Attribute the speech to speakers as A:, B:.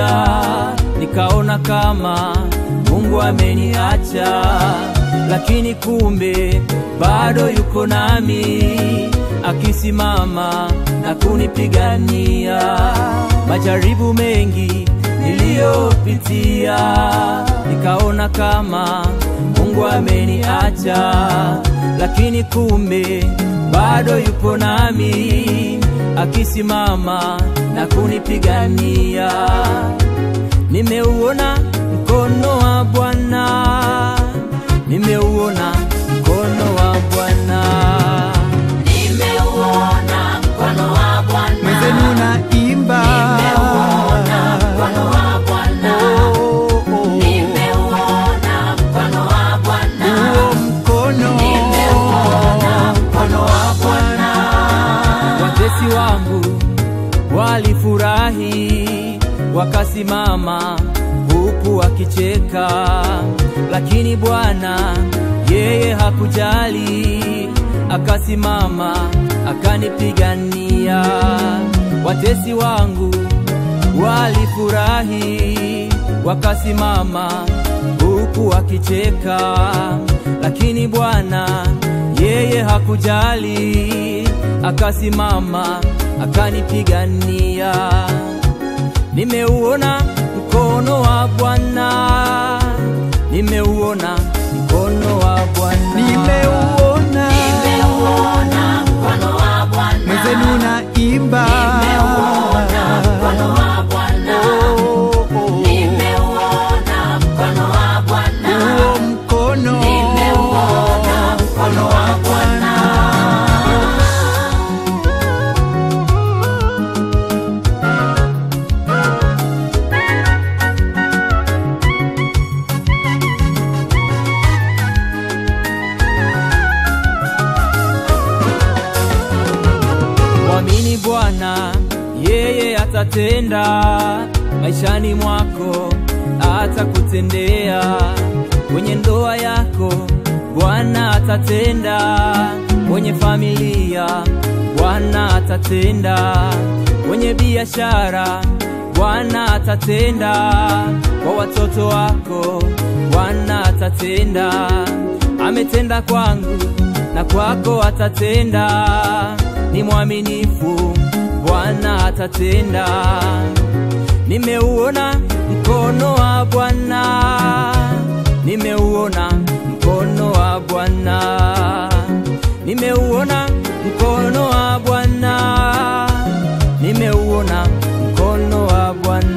A: moja nikaona kama Mungu ameniacha, lakini kumbe bado yuko nami akisimama na kunipigania. Majaribu mengi niliyopitia, nikaona kama Mungu ameniacha, lakini kumbe bado yupo nami akisimama na kunipigania. Nimeuona mkono wa Bwana, nimeuona mkono wa Bwana.
B: Nimeuona mkono wa Bwana.
C: mwenzenu naimba
B: Nimeuona mkono wa Bwana.
C: Oh, oh.
B: Nimeuona mkono wa Bwana.
C: huo mkono
B: Nimeuona mkono wa Bwana.
A: Watesi wangu walifurahi, wakasimama huku wakicheka, lakini Bwana yeye hakujali, akasimama akanipigania. Watesi wangu walifurahi, wakasimama huku wakicheka, lakini Bwana yeye hakujali, akasimama akanipigania. Nimeuona mkono wa Bwana, nimeuona mkono wa Bwana,
C: nimeuona
B: Nimeuona mkono wa Bwana.
C: mwenzenu naimba
B: Nimeuona mkono wa Bwana.
C: Oh, oh.
B: Nimeuona mkono wa Bwana.
C: huo mkono
B: Nimeuona mkono wa Bwana.
A: Mwamini Bwana, yeye atatenda maishani mwako, atakutendea kwenye ndoa yako. Bwana atatenda kwenye familia, Bwana atatenda kwenye biashara, Bwana atatenda kwa watoto wako, Bwana atatenda. Ametenda kwangu na kwako atatenda ni mwaminifu, Bwana atatenda. Nimeuona mkono wa Bwana, nimeuona mkono wa Bwana, nimeuona mkono wa Bwana, nimeuona mkono wa Bwana.